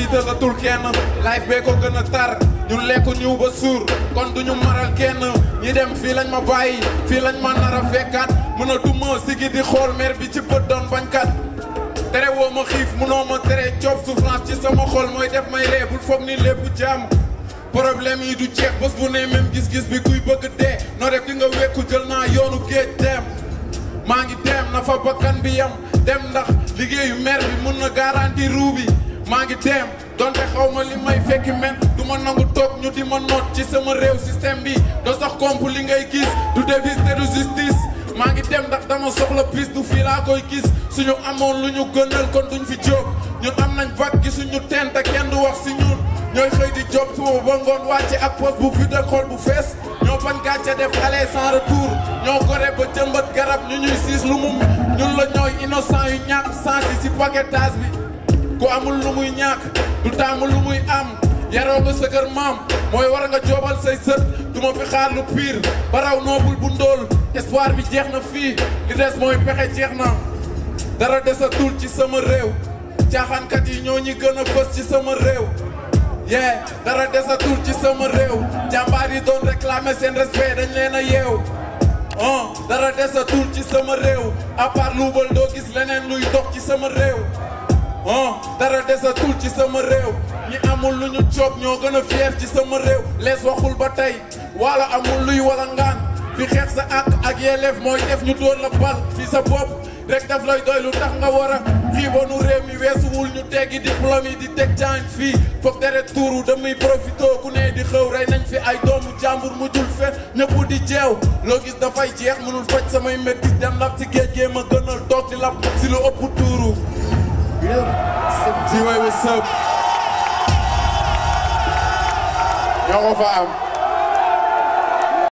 tiitalatul kenn life bee ko gën a tar ñun lekku ñu ba suur kon duñu maral kenn ñi dem fii lañ ma bàyyi fii lañ ma nar a fekkaat mënatuma sigi di xool mer bi ci bët doon bañkat tere woo ma xiif munoo ma tere coob souffrance ci sama xol mooy def may ree bul foog ni lépp jàmm problème yi du jeex bés bu ne même gis-gis bi kuy bëgg dee noo def di nga wekku jël naa yoonu géej dem maa ngi dem na fa bakkan bi yam dem ndax liggéeyu maire bi mun na garanti ruu bi maa ngi dem donte xaw ma li may fekki men du ma nangu toog ñu di ma noot ci sama réew système bi doo sax komp li ngay gis du devise te du justice maa ngi dem ndax dama soxla piste du fii laa koy gis suñu amoon lu ñu gënal kon duñ fi jóg ñun am nañ vague gi suñu teen te kenn du wax si ñun ñooy xëy di job suba ba ngoon wàcce ak poste bu vide xol bu fees ñoo bañ gàcce def aller sans retour ñoo gore ba jëmbat garab ñu ñuy siis lu mu ñun la ñooy innocent yu ñàkk sens yi si paquetage bi ku amul lu muy ñàkk du taamu lu muy am yaroo ba sa kër maam mooy war nga joobal say sët du ma fi xaar lu pire baraw noobul bu ndóol espoir bi jeex na fii li des mooy pexe jeex na dara desatul ci sama réew caaxaankat yi ñoo ñi gën a fës ci sama réew yee dara desatul ci sama réew jàmbaar yi doon réclamer seen respect dañ leen a yeew ah dara desatul ci sama réew à part luubal doo gis leneen luy dox ci sama réew ah dara desatul ci sama réew ñi amul lu ñu coob ñoo gën a fier ci sama réew lees waxul ba tey wala amul luy wala ngaan fi xeex sa àq ak yelleef mooy def ñu doon la bal fi sa bopp rek daf lay doy lu tax nga war a xiibonu réew mi weesuwul ñu teggi diplôme yi di teg jàng fii foog deret tuuru damay profité ku ne di xëw rey nañ fi ay doomu jàmbur mujjul fe ñëpp di jeew loo gis dafay jeex mënul faj samay métti dem lab si géej gee ma gënal toog di lab si lu ëpp tuuru si way what's up ñoo ko fa am